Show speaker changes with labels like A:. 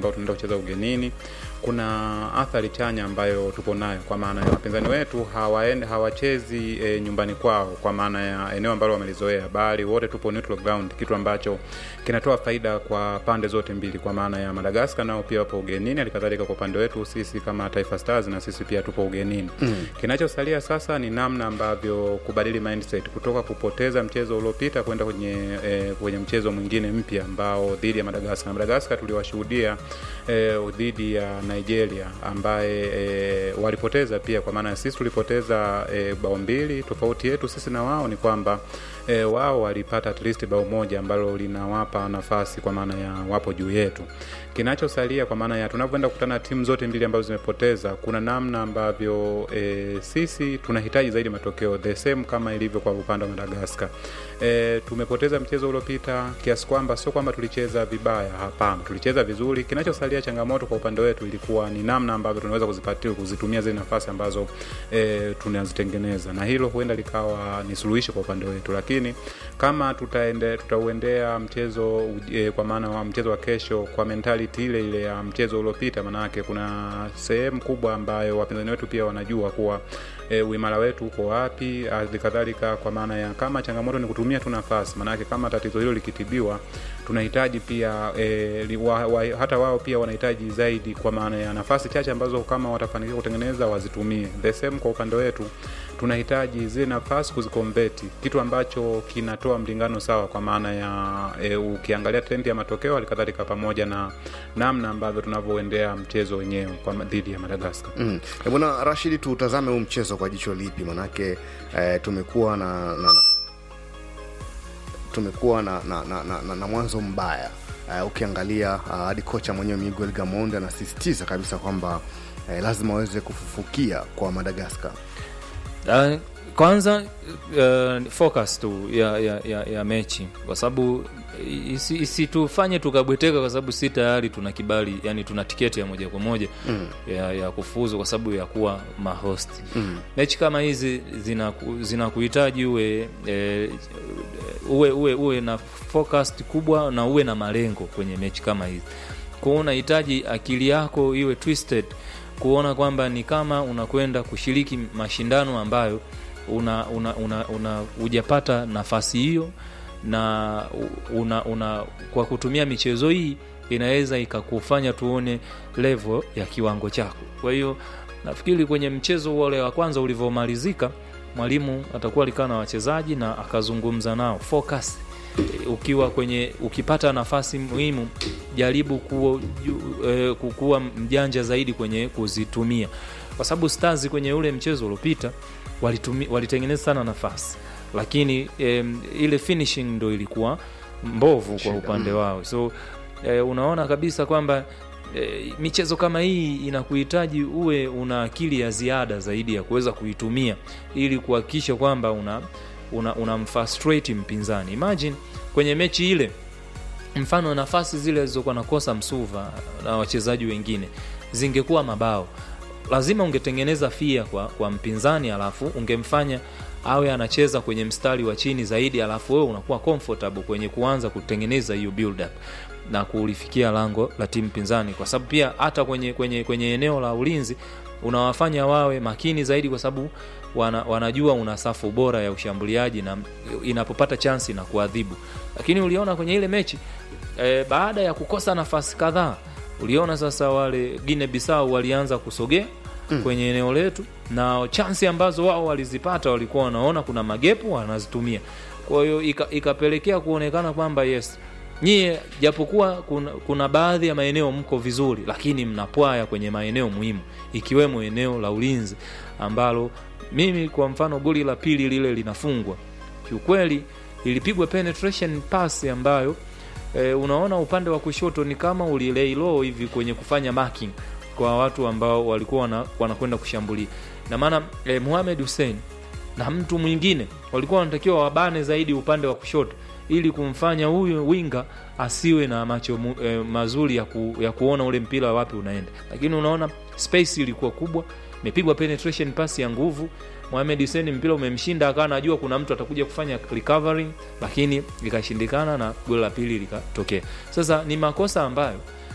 A: ambao tunaenda kucheza ugenini kuna athari chanya ambayo tupo nayo kwa maana ya wapinzani wetu hawaende, hawachezi e, nyumbani kwao kwa maana ya eneo ambalo wamelizoea, bali wote tupo neutral ground, kitu ambacho kinatoa faida kwa pande zote mbili, kwa maana ya Madagascar nao pia wapo ugenini, halikadhalika kwa upande wetu sisi kama Taifa Stars na sisi pia tupo ugenini mm. Kinachosalia sasa ni namna ambavyo kubadili mindset kutoka kupoteza mchezo uliopita kwenda kwenye e, kwenye mchezo mwingine mpya ambao dhidi ya Madagascar. Madagascar tuliwashuhudia e, dhidi ya Nigeria ambaye e, walipoteza pia, kwa maana sisi tulipoteza e, bao mbili. Tofauti yetu sisi na wao ni kwamba e, wao walipata at least bao moja ambalo linawapa nafasi, kwa maana ya wapo juu yetu. Kinachosalia kwa maana ya tunavyoenda kukutana timu zote mbili ambazo zimepoteza, kuna namna ambavyo e, sisi tunahitaji zaidi matokeo the same kama ilivyo kwa upande wa Madagascar. E, tumepoteza mchezo uliopita kiasi kwamba sio kwamba tulicheza vibaya, hapana, tulicheza vizuri. Kinachosalia changamoto kwa upande wetu ilikuwa ni namna ambavyo tunaweza kuzipatia kuzitumia zile nafasi ambazo e, tunazitengeneza, na hilo huenda likawa ni suluhisho kwa upande wetu, lakini kama tutaende tutauendea mchezo e, kwa maana wa mchezo wa kesho kwa mentality ile ile ya mchezo uliopita, maanake kuna sehemu kubwa ambayo wapinzani wetu pia wanajua kuwa e, uimara wetu uko wapi, halikadhalika kwa maana ya kama changamoto ni kutumia tu nafasi, maanake kama tatizo hilo likitibiwa, tunahitaji pia e, li, wa, wa, hata wao pia wanahitaji zaidi, kwa maana ya nafasi chache ambazo kama watafanikiwa kutengeneza wazitumie. The same kwa upande wetu tunahitaji zile nafasi kuzikonveti, kitu ambacho kinatoa mlingano sawa, kwa maana ya e, ukiangalia trendi ya matokeo halikadhalika pamoja na namna ambavyo tunavyoendea mchezo wenyewe kwa dhidi ya Madagaskar.
B: Mm. E, bwana Rashidi, tutazame huu mchezo kwa jicho lipi? Manake e, tumekuwa na, na, na tumekuwa na, na, na, na, na, na mwanzo mbaya uh, ukiangalia hadi uh, kocha mwenyewe Miguel Gamondi anasisitiza kabisa kwamba uh, lazima waweze kufufukia kwa Madagaskar.
C: Uh, kwanza uh, focus tu ya, ya, ya, ya mechi kwa sababu isitufanye isi tukabweteka kwa sababu si tayari tuna kibali yani tuna tiketi ya moja kwa moja mm. ya, ya kufuzu kwa sababu ya kuwa mahost mm. mechi kama hizi zinakuhitaji zina uwe, e, uwe uwe uwe na focus kubwa na uwe na malengo kwenye mechi kama hizi kwao unahitaji akili yako iwe twisted kuona kwamba ni kama unakwenda kushiriki mashindano ambayo una una una, una hujapata nafasi hiyo na una, una kwa kutumia michezo hii inaweza ikakufanya tuone level ya kiwango chako kwa hiyo nafikiri kwenye mchezo ule wa kwanza ulivyomalizika mwalimu atakuwa alikaa na wachezaji na akazungumza nao focus ukiwa kwenye ukipata nafasi muhimu jaribu kuwa, eh, kuwa mjanja zaidi kwenye kuzitumia kwa sababu stars kwenye ule mchezo uliopita walitengeneza sana nafasi lakini em, ile finishing ndo ilikuwa mbovu kwa upande wao so e, unaona kabisa kwamba e, michezo kama hii inakuhitaji uwe una akili ya ziada zaidi ya kuweza kuitumia ili kuhakikisha kwamba una unamfrustrate una mpinzani imagine kwenye mechi ile mfano nafasi zile zilizokuwa nakosa msuva na wachezaji wengine zingekuwa mabao lazima ungetengeneza fia kwa, kwa mpinzani alafu ungemfanya awe anacheza kwenye mstari wa chini zaidi alafu wewe unakuwa comfortable kwenye kuanza kutengeneza hiyo build up na kulifikia lango la timu pinzani kwa sababu pia hata kwenye, kwenye, kwenye eneo la ulinzi unawafanya wawe makini zaidi kwa sababu wana, wanajua una safu bora ya ushambuliaji na inapopata chansi na kuadhibu lakini uliona kwenye ile mechi e, baada ya kukosa nafasi kadhaa uliona sasa wale Guinea Bissau walianza kusogea mm. kwenye eneo letu na chansi ambazo wao walizipata walikuwa wanaona kuna magepu wanazitumia kwa hiyo ikapelekea kuonekana kwamba yes nyie japokuwa kuna, kuna baadhi ya maeneo mko vizuri lakini mnapwaya kwenye maeneo muhimu ikiwemo eneo la ulinzi ambalo mimi kwa mfano goli la pili lile linafungwa kiukweli ilipigwa penetration pass ambayo e, unaona upande wa kushoto ni kama ulilei low hivi kwenye kufanya marking kwa watu ambao walikuwa wana, wanakwenda kushambulia na maana e, Mohamed Hussein na mtu mwingine walikuwa wanatakiwa wabane zaidi upande wa kushoto ili kumfanya huyu winga asiwe na macho mu, e, mazuri ya, ku, ya kuona ule mpira wapi unaenda lakini unaona space ilikuwa kubwa imepigwa penetration pass ya nguvu Mohamed Hussein mpira umemshinda akawa anajua kuna mtu atakuja kufanya recovering lakini ikashindikana na goli la pili likatokea sasa ni makosa ambayo